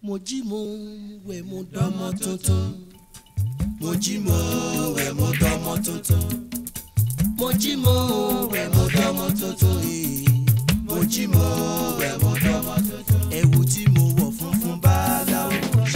mo jí mo wẹ̀ mo dọ́mọ tuntun mo jí mo wẹ̀ mo dọ́mọ tuntun mo jí mo wẹ̀ mo dọ́mọ tuntun ee. mo jí mo wẹ̀ mo dọ́mọ tuntun ẹ̀wù tí mo wọ̀ funfun báláwo.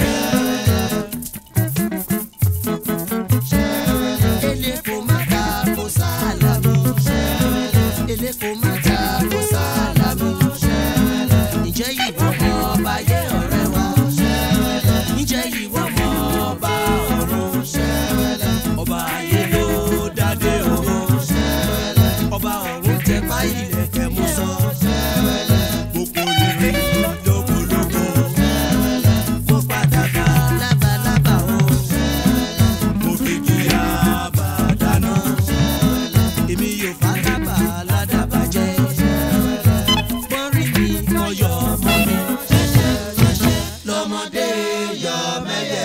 eléko má ta kó sálámù eléko má ta kó sálámù ǹjẹ́ ìwọ mọ ọba yé ọ̀rẹ́ wa ǹjẹ́ ìwọ mọ ọba ọ̀run ọba ayé ló dádé òun ọba ọ̀run tẹ báyìí lẹ̀kẹ̀ mú sọ gbogbo rere lókolóko mo padà bá lábalábà o mo fi kí abàdánù èmi yóò bá dábà ládàbà jẹ́ bọ́rí mi kan yọ ọmọ mi lọ́mọdé yọ mẹ́yẹ.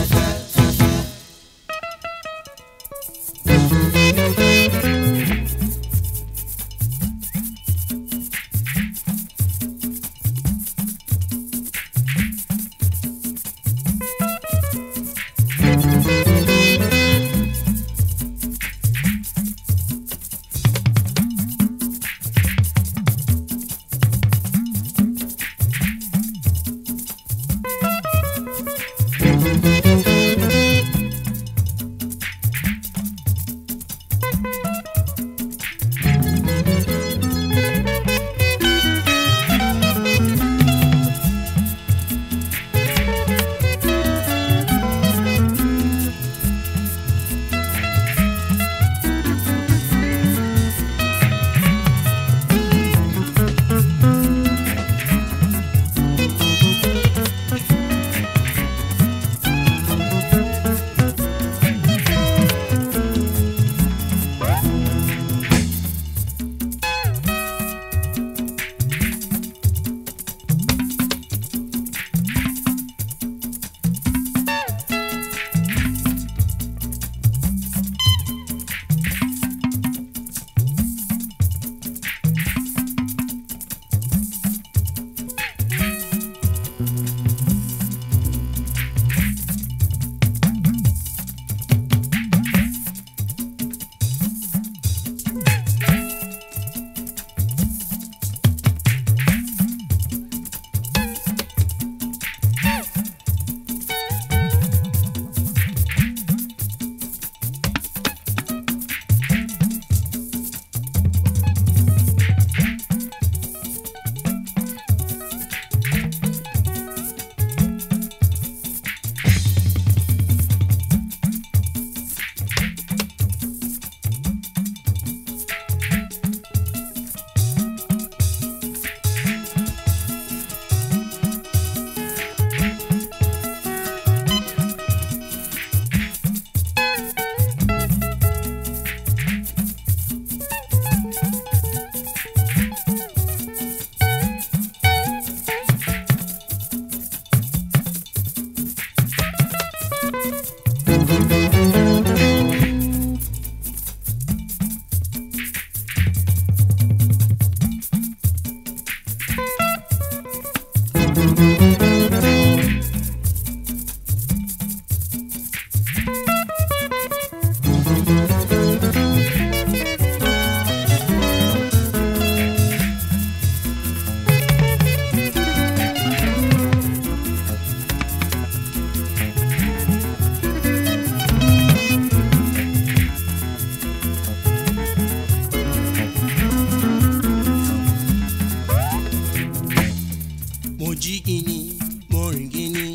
mo jí gini mo rìn gini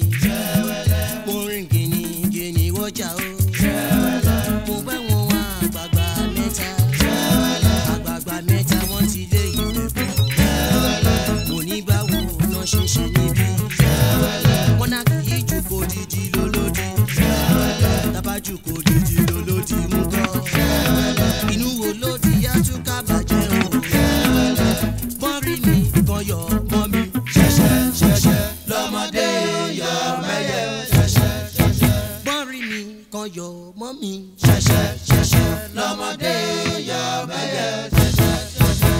mo rìn gini gini wọjà o mo bá wọn wá àgbààgbà mẹ́ta àgbààgbà mẹ́ta wọ́n ti lé ìfẹ́ bọ̀ mo ní báwo náà ṣe ṣe níbí wọn náà kì í jù kó dídí lólódì tábàjù kó dídí lólódì mú kọ́ inú wo ló ti yá tún ká bàjẹ́ o mọ́rí mi kan yọ mọ́ mi ṣẹ̀ṣẹ̀ ṣẹ̀ṣẹ̀ lọ́mọdé yọ mẹ́yẹ ṣẹ̀ṣẹ̀ ṣẹ̀ṣẹ̀ mọ́rí mi kan yọ mọ́ mi ṣẹ̀ṣẹ̀ ṣẹ̀ṣẹ̀ lọ́mọdé yọ mẹ́yẹ ṣẹ̀ṣẹ̀ ṣẹ̀ṣẹ̀.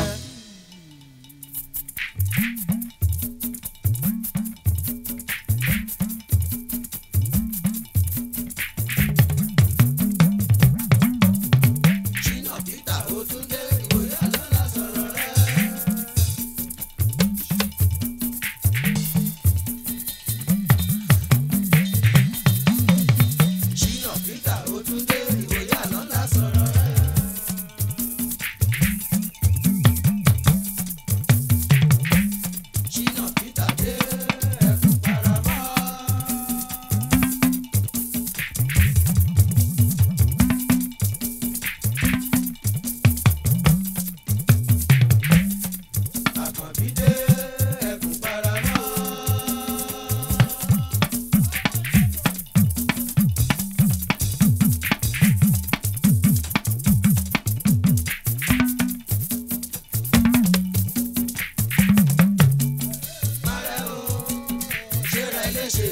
léṣe.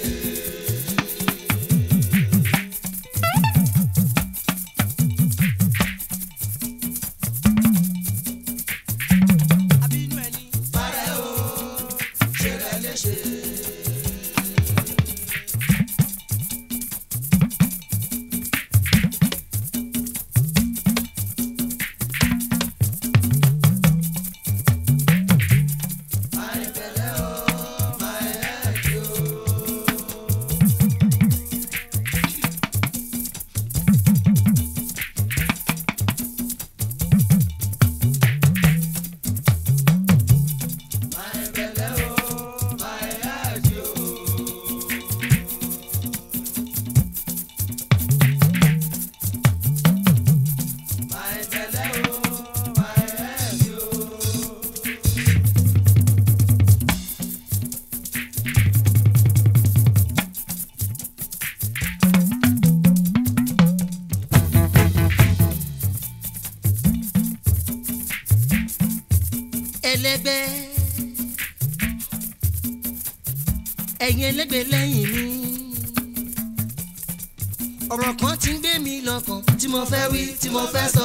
abínú ẹni parẹ́ o ṣe rẹ̀ léṣe. ẹlẹgbẹ́ ẹ̀yin ẹlẹgbẹ́ lẹ́yìn mi ọ̀rọ̀ kan ti ń gbé mi lọ́kàn tí mo fẹ́ wí tí mo fẹ́ sọ.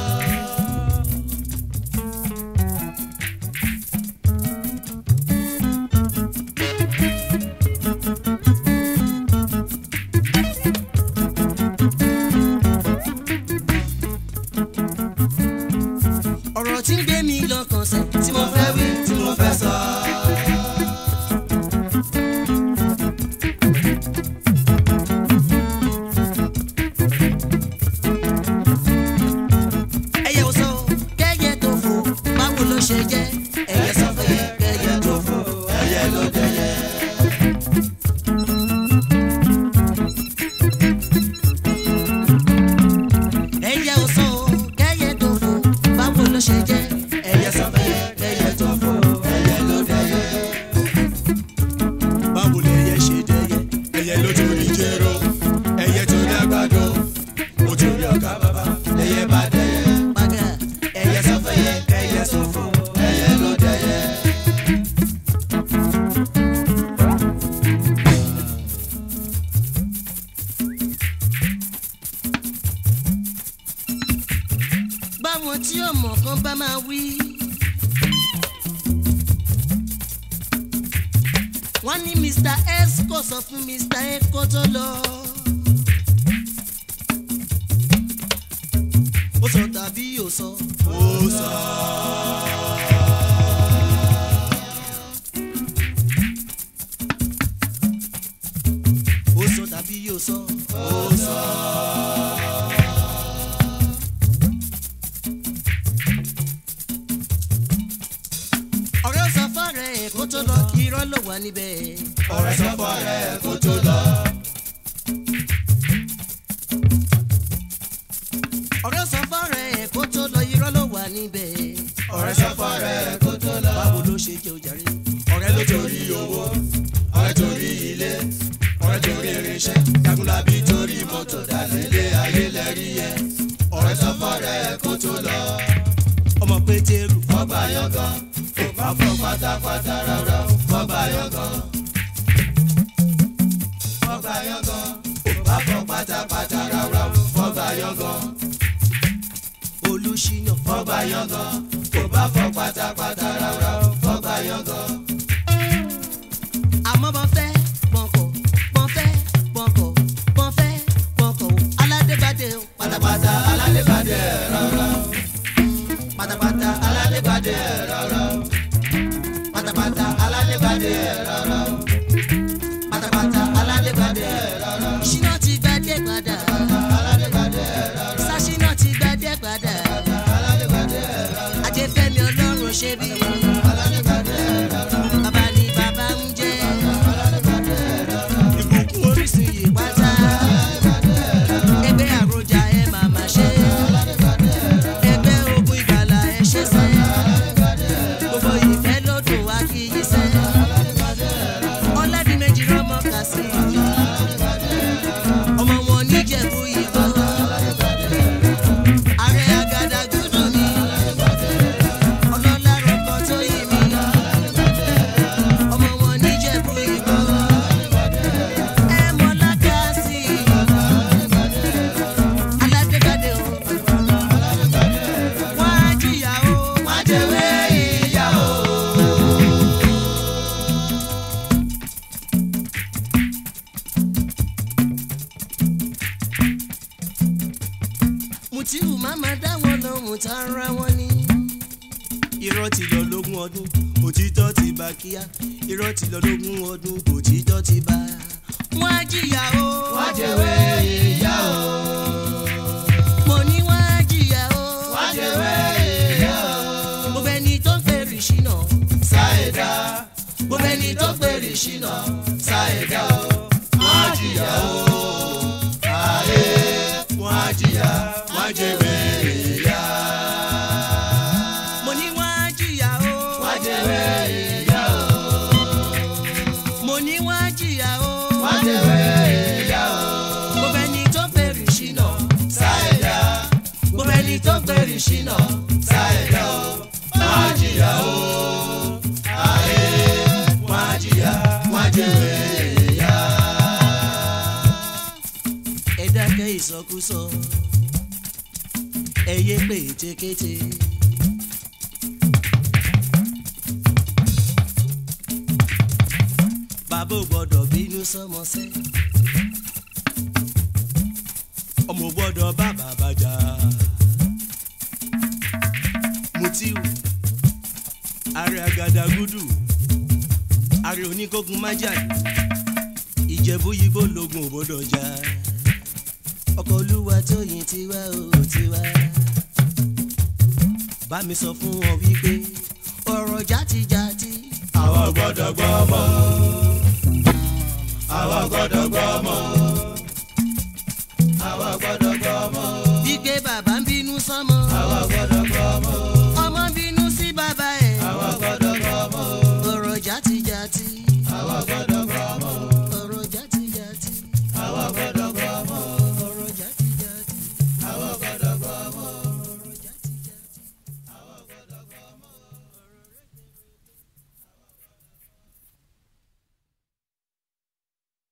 ọ̀rọ̀ tí ń gbé mi lọ́kàn sẹ́ tí mo fẹ́ wí tí mo fẹ́ sọ. ẹyẹ ò sọ kẹyẹ tó fò báwo ló ṣe jẹ ẹyẹ sọ fẹyẹ kẹyẹ tó fò ẹyẹ ló dẹyẹ. ẹyẹ ò sọ kẹyẹ tó fò báwo ló ṣe jẹ ẹyẹ sọ fẹyẹ kẹyẹ tó fò ẹyẹ ló dẹyẹ. báwo lẹyẹ ṣe dẹyẹ ẹyẹ ló torí jẹrọ ẹyẹ torí àgbàdo ó torí ọkà bàbá ẹyẹ bá dẹyẹ Bàgà ẹyẹ sọ fẹyẹ kẹyẹ tó fò ẹyẹ ló dẹyẹ. báwọn tí ọmọ kan bá máa wí. wọ́n ní mr s kò sọ fún mr a kó tó lọ. ó sọ tàbí ò sọ. ó sọ ó sọ tàbí ò sọ. ó sọ ọ̀rẹ́ sọ fọ́ọ̀rẹ́ ẹ̀ kó tó lọ irọ́ ló wà níbẹ̀. ọ̀rẹ́ sọ fọrẹ kó tó lọ ọ̀rẹ́ sọ fọ́ọ̀rẹ́ ẹ̀ kó tó lọ irọ́ ló wà níbẹ̀. ọ̀rẹ́ sọ fọrẹ kó tó lọ báwo ló ṣe jẹ́ ojàre. ọ̀rẹ́ ló torí owó ọ̀rẹ́ torí ilé ọ̀rẹ́ torí irinṣẹ́ jagunlabi torí mọ́tò dálélé ayé lẹ́rí yẹ ọ̀rẹ́ sọ fọrẹ kó tó lọ ọmọ pétérù fọgbà yọgàn kò bá fọ pátápátá rárá fọgbà yọgàn fọgbà yọgàn kò bá fọ pátápátá rárá fọgbà yọgàn olùṣínà fọgbà yọgàn kò bá fọ pátápátá rárá fọgbà yọgàn. àmọ́ bọ́n fẹ́ pọ̀nkọ̀ bọ́n fẹ́ pọ̀nkọ̀ bọ́n fẹ́ pọ̀nkọ̀ aládébádé o pátápátá aládébádé rárá pátápátá aládébádé rárá pátápátá aládébádé rárá pátápátá aládébádé rárá ṣínà ti gbadé padà aládébádé rárá sásínà ti gbadé padà aládébádé rárá ajẹ́fẹ́mi ọlọ́run ṣe bí aládébádé rárá bàbá ni bàbá ń jẹ́ aládébádé rárá ìbùkún orísun yìí pátá ẹgbẹ́ àròjà ẹ màmá ṣe ẹgbẹ́ ogun ìgbàlà ẹ ṣe sẹ́ gbogbo ìfẹ́ lọ́dún wa kì í yí sẹ́ ọ̀làdìmẹ́jì rọ́mọ kà sí ọmọ wọn níjẹ̀bú ìbọn ààrẹ àgàdàgodo mi ọlọ́lá rọ̀kọ̀ tó yí mi ọmọ wọn níjẹ̀bú ìbọn tara wọn ní. irọ́ ti lọ lógún ọdún òtítọ́ ti bá kíá irọ́ ti lọ lógún ọdún òtítọ́ ti bá. wọ́n á jìyà o. wọ́n jẹ̀wé ìyá o. mo ní wọ́n á jìyà o. wọ́n jẹ̀wé ìyá o. gbogbo ẹni tó ń fèrè ṣìnà. Sáyẹ̀dá gbogbo ẹni tó pèrè ṣìnà Sáyẹ̀dá o. Wọ́n á jìyà o. Ayé wọ́n á jìyà wọ́n á jẹ̀wé ìyá. mo ní wọ́n á jìyà o. Wọ́n á jẹ̀wé ìyá o. mo ní wọ́n á jìyà o. Wọ́n á jẹ̀wé ìyá o. gbogbo ẹni tó ń fèrè ṣìnà. Sáyẹ̀dá gbogbo ẹni tó pèrè ṣìnà Sáyẹ̀dá o. Wọ́n á jìyà o. Ayé wọ́n á jìyà wọ́n á jẹ̀wé ìyá. ẹ dákẹ́ ìsọkúsọ ẹ yé pé ètekéte. bàbá ò gbọ́dọ̀ bínú sọ́mọsẹ́ ọmọ ò gbọ́dọ̀ bá bàbá jà Mutiu ààrẹ àgàdàgúdù ààrẹ oníkógun májàlú ìjẹ̀bú yìí bó lógun ò gbọ́dọ̀ jà ọkọ̀ olúwa tóyìn tiwa ò tiwa. bá mi sọ fún wọn wípé ọ̀rọ̀ játijàti. àwa gbọ́dọ̀ gbọ́ ọmọ àwa gbọ́dọ̀ gbọ́ ọmọ